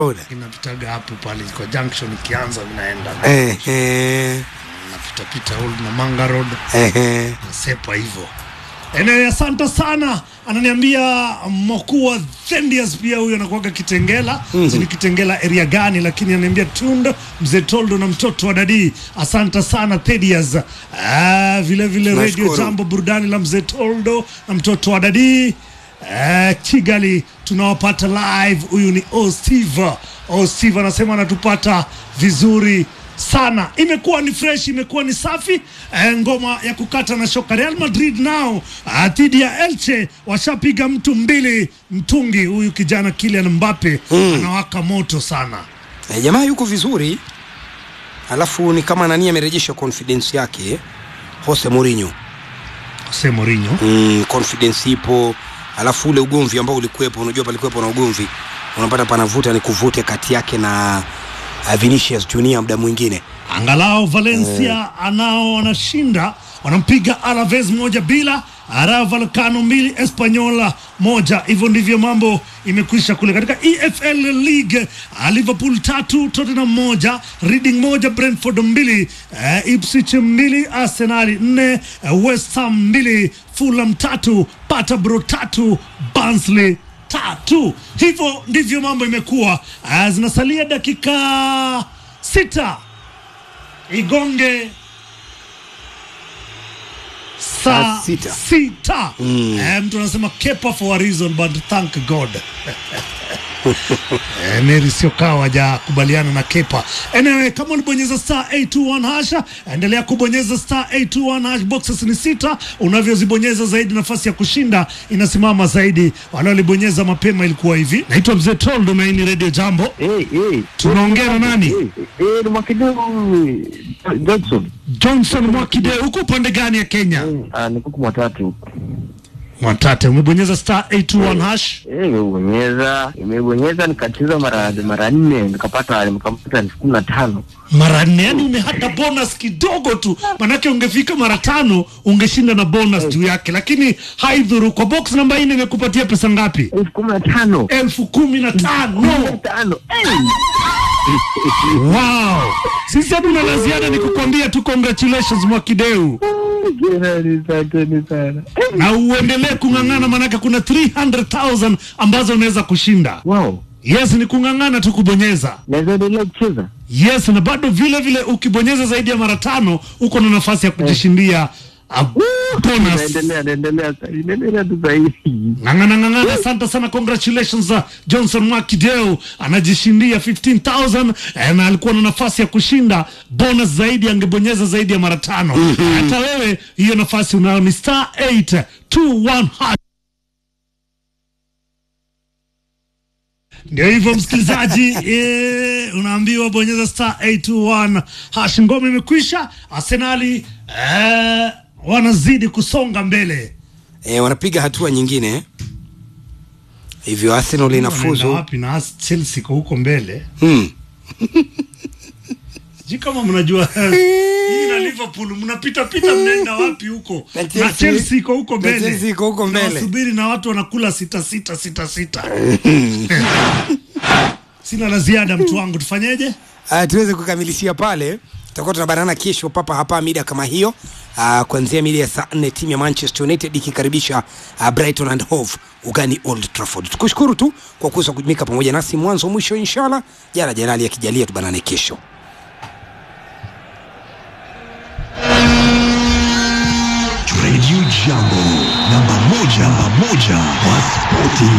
Oda. inapitaga hapo pale kwa junction ikianza vinaenda Eh, eh, napitapita old na manga road eh, eh. nasepa hivyo ene asante sana ananiambia mkuu wa Thendias pia huyo anakuaga Kitengela mm-hmm. ni Kitengela area gani lakini ananiambia Tund mzee Toldo na mtoto wa Dadi asante sana Thedias ah, vile vile radio Tunashukuru. jambo burudani la mzee Toldo na mtoto wa Dadi Eh, Kigali tunawapata live. Huyu ni O Steve. O Steve anasema anatupata vizuri sana. Imekuwa ni fresh, imekuwa ni safi. Eh, ngoma ya kukata na shoka. Real Madrid nao ah, dhidi ya Elche washapiga mtu mbili mtungi. Huyu kijana Kylian Mbappe anawaka moto sana. Eh, jamaa yuko vizuri alafu ni kama nani amerejesha confidence yake Jose Mourinho Jose Mourinho mm, confidence ipo alafu ule ugomvi ambao ulikuwepo unajua palikuwepo na ugomvi unapata panavuta ni kuvute kati yake na uh, Vinicius Junior muda mwingine angalau Valencia anao wanashinda wanampiga Alaves moja bila Rayo Vallecano mbili Espanyola moja. Hivyo ndivyo mambo imekwisha kule katika EFL League. uh, Liverpool tatu Tottenham moja Reading moja Brentford mbili uh, Ipswich mbili Arsenal nne uh, West Ham mbili Fulham tatu Peterborough tatu Barnsley tatu. Hivyo ndivyo mambo imekuwa. Uh, zinasalia dakika sita igonge saa Saa sita. sita. Eh, mtu anasema kepa for a reason but thank God Eh, Mary sio kawa hajakubaliana na Kepa. Anyway, kama ulibonyeza star 821 hasha, endelea kubonyeza star 821 hash. Boxes ni sita, unavyozibonyeza zaidi nafasi ya kushinda inasimama zaidi. Wale walibonyeza mapema ilikuwa hivi. Naitwa Mzee Troll, Domaini Radio Jambo. Eh, eh. Tunaongea na nani? Eh, eh, ni Mwakideu Johnson. Johnson Mwakide, huko upande gani ya Kenya? Ah, ni kuku matatu. Mwatate, umebonyeza star 821 hash. Eh, imebonyeza, imebonyeza nikacheza mara mara nne nikapata nikapata elfu kumi na tano. mara nne, yani umehata bonus kidogo tu, manake ungefika mara tano ungeshinda na bonus juu yake, lakini haidhuru. Kwa box namba nne imekupatia pesa ngapi? Elfu kumi na tano. elfu kumi na Kumi na tano. tano. Eh. Wow, sisi hatuna la ziada, ni kukwambia tu congratulations Mwakideu, Jirani, asanteni sana. Eh. na uendelee kung'ang'ana, manake kuna 300,000 ambazo unaweza kushinda. Wow. Yes, ni kung'ang'ana tu kubonyeza. Naweza endelea kucheza? Yes, na bado vile vile ukibonyeza zaidi ya mara tano uko na nafasi ya kujishindia a bonus. Naendelea, naendelea, naendelea tu sahihi. Ng'ang'ana ng'ang'ana, asante sana, congratulations uh, Johnson Mwakideu anajishindia 15000 eh, na alikuwa na nafasi ya kushinda bonus zaidi, angebonyeza zaidi ya mara tano. Hata wewe hiyo nafasi unayo, ni star 821 hash. Ndio hivyo msikilizaji, eh, unaambiwa bonyeza star 821 hash. Ngoma imekwisha, Arsenali eh, wanazidi kusonga mbele. eh, wanapiga hatua nyingine eh. hivyo Arsenal Wanaenda inafuzu wapi na As- Chelsea iko huko mbele hmm. sijui kama mnajua hii na Liverpool mnapita pita mnaenda wapi huko Na na Chelsea- Chelsea iko huko na mbele Chelsea iko huko mbele. Nawasubiri na watu wanakula sita sita sita sita sina la ziada mtu wangu tufanyeje uh, tuweze kukamilishia pale tutakuwa tunabanana kesho papa hapa mida kama hiyo uh, kuanzia mida ya saa nne timu ya manchester united ikikaribisha uh, brighton and hove ugani old trafford tukushukuru tu kwa kuweza kujumika pamoja nasi mwanzo mwisho inshallah jana janali akijalia tubanane kesho Radio Jambo namba moja, namba moja wa spoti.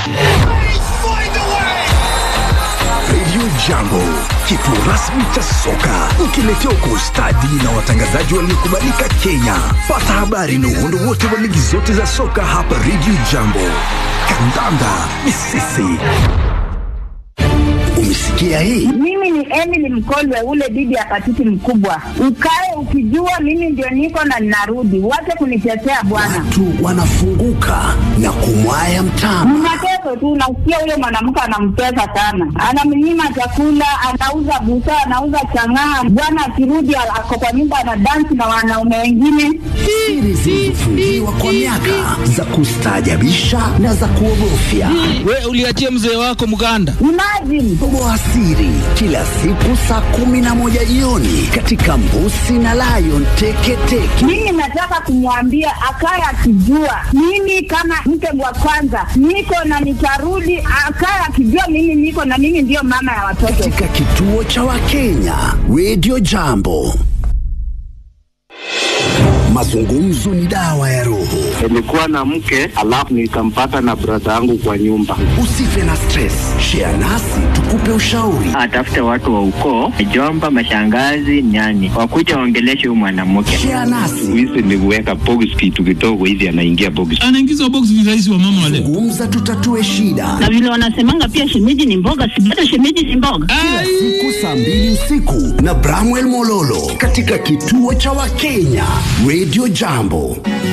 Radio Jambo, kituo rasmi cha soka, ukiletea kwa ustadi na watangazaji waliokubalika Kenya. Pata habari na uhondo wote wa ligi zote za soka hapa Radio Jambo. Kandanda ni sisi. Umesikia Umesikia hii? Mimi ni Emily Mkolwe, ule bibi ya patiti mkubwa. Ukae ukijua mimi ndio niko na ninarudi, wache kunitetea bwana. Watu wanafunguka na kumwaya mtama. Ni mateso tu, nasikia huyo mwanamke anamtesa sana, anamnyima chakula, anauza busaa, anauza chang'aa. Bwana akirudi ako kwa nyumba anadansi na wanaume wengine. Siri zilizofungiwa kwa miaka za kustaajabisha na za kuogofya. We uliachia mzee wako mganda. Imagine Toboa siri kila siku saa kumi na moja jioni katika Mbusi na Lion Teketeke. mimi nataka kumwambia akaye akijua mimi kama mke wa kwanza niko na nitarudi, akaye akijua mimi niko na mimi ndiyo mama ya watoto. katika kituo cha Wakenya Radio Jambo. Mazungumzo ni dawa ya roho. Nilikuwa na mke alafu nikampata na brada yangu kwa nyumba. Usife na stress, share nasi tukupe ushauri. atafute watu wa ukoo, jomba, mashangazi, nyani, wakuja waongeleshe huyu mwanamke. Share nasi, Hizi ni kuweka box kitu kidogo hivi, anaingia box. Anaingizwa box virahisi wa mama wale. gumza, tutatue shida. na vile wanasemanga pia shemeji ni mboga, si hata shemeji ni mboga. Siku saa mbili usiku na Bramwell Mololo katika kituo cha Wakenya Radio Jambo.